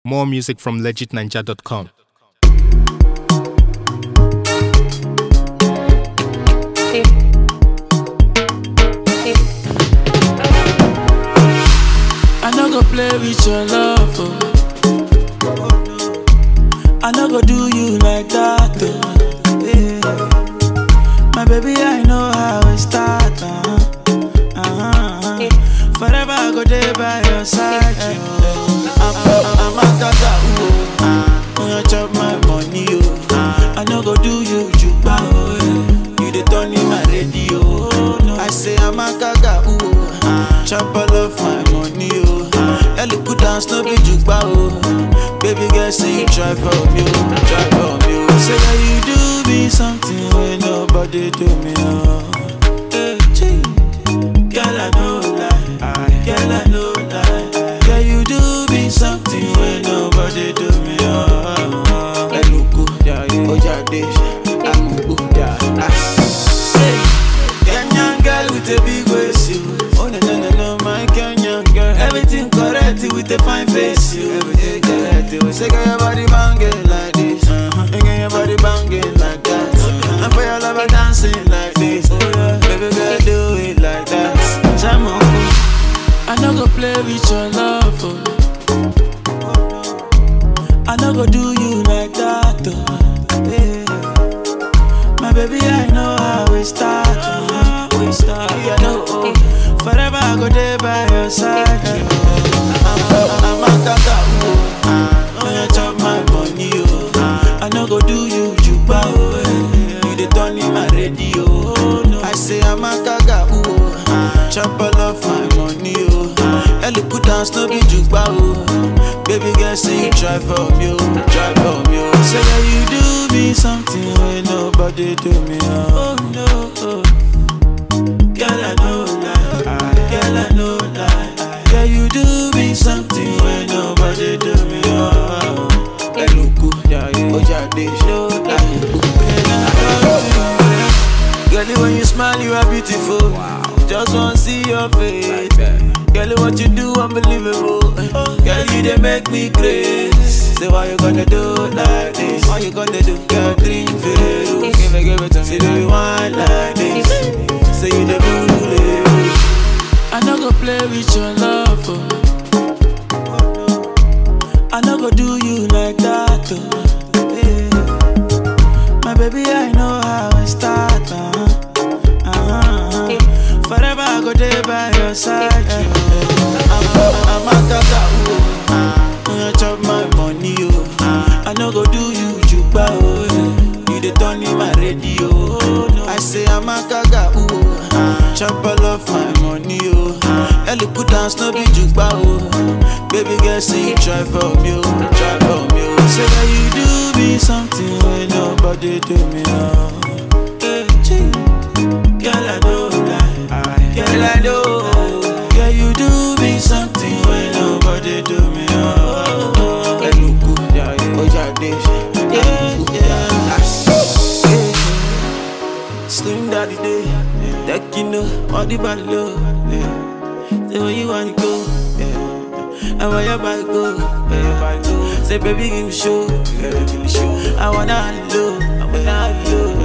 More music from legitninja.com. I no go play with your love. Oh. I no go do you like that. Oh. Yeah. My baby, I know how it start. Uh-huh. Uh-huh. Forever I go there by your side. Oh. I'm, I'm, I'm a tata. Oh. Uh, you chop my money. Oh. I no go do you juba. Oh. yeah. You the turn in my radio. Oh. No. I say I'm a gaga. Ooh. Chop all of my money, oh. Ellie put down no be jukba, oh. Baby girl, say you try for me, oh. Try for me, oh. Say that you do me something when nobody do me, oh. Hey, gee. Girl, I know lie. Girl, I know lie. Girl, you do me something when nobody do me, oh. Eluku, Ojade, Amubu, ah. Say, Kenyan girl with a big waist, you. Oh no no no no, my Kenyan girl. Everything correct with a fine face, you. Everything correct. You say, girl, your body banging like this, uh-huh. and girl, your body banging like that. And for your lover dancing like this, baby girl, do it like that. Jam on. I no go play with your love, oh. I no go do you like that, oh. Yeah. My baby, I know how we start. Oh. We start. Yeah, no, oh. Forever I go there by your side. Oh. I'm, I'm a tata, oh. Oh, you chop my money, oh. I no go do you juba, oh. eh. You the turn in my radio. Oh, no. I say I'm a gaga, oh. Chop all of my money, oh. Ellie put down no be juba, oh. Baby girl, say you try for me, oh. Try for me, oh. Say that you do me something when nobody do me, oh. Oh, no, oh. Girl, I know lie. Girl, I know lie. Girl, you do me something when nobody do me, oh. Eluku, Ojade, no lie. Girl, when you smile, you are beautiful. Just wanna see your face. Girl, what you do, unbelievable. Girl, you they make me crazy. Say, why you gonna do like this? Why you gonna do? Girl, drink Veru. Give it, give it to me. Say, baby, wine like this. Say, you the bully. I no go play with your love. Oh. I no go do you like that. Oh. Yeah. My baby, I know how it start. Uh-huh. Uh-huh. Forever I go there by your side. Yeah. I'm, I'm a gaga, oh. You chop my money, oh. I no go do you juba, oh. yeah. You the turn in my radio. Oh, no. I say I'm a gaga, oh. Chop all of my money, oh. Ellie put down no be juba, oh. Baby girl, say you try for me, oh. Try for me, oh. Say that you do me something when nobody do me, oh. Hey, gee. Girl, I know lie. Girl, I know. Girl, you do me something when nobody do me. Oh, Eluku, Ojade, yeah, yeah. Slim daddy day, that you know, all the body low. Yeah. Say where you wanna go, yeah. And where your body go, where your body go. Say baby give me show, yeah, give me show. I wanna low, I wanna low.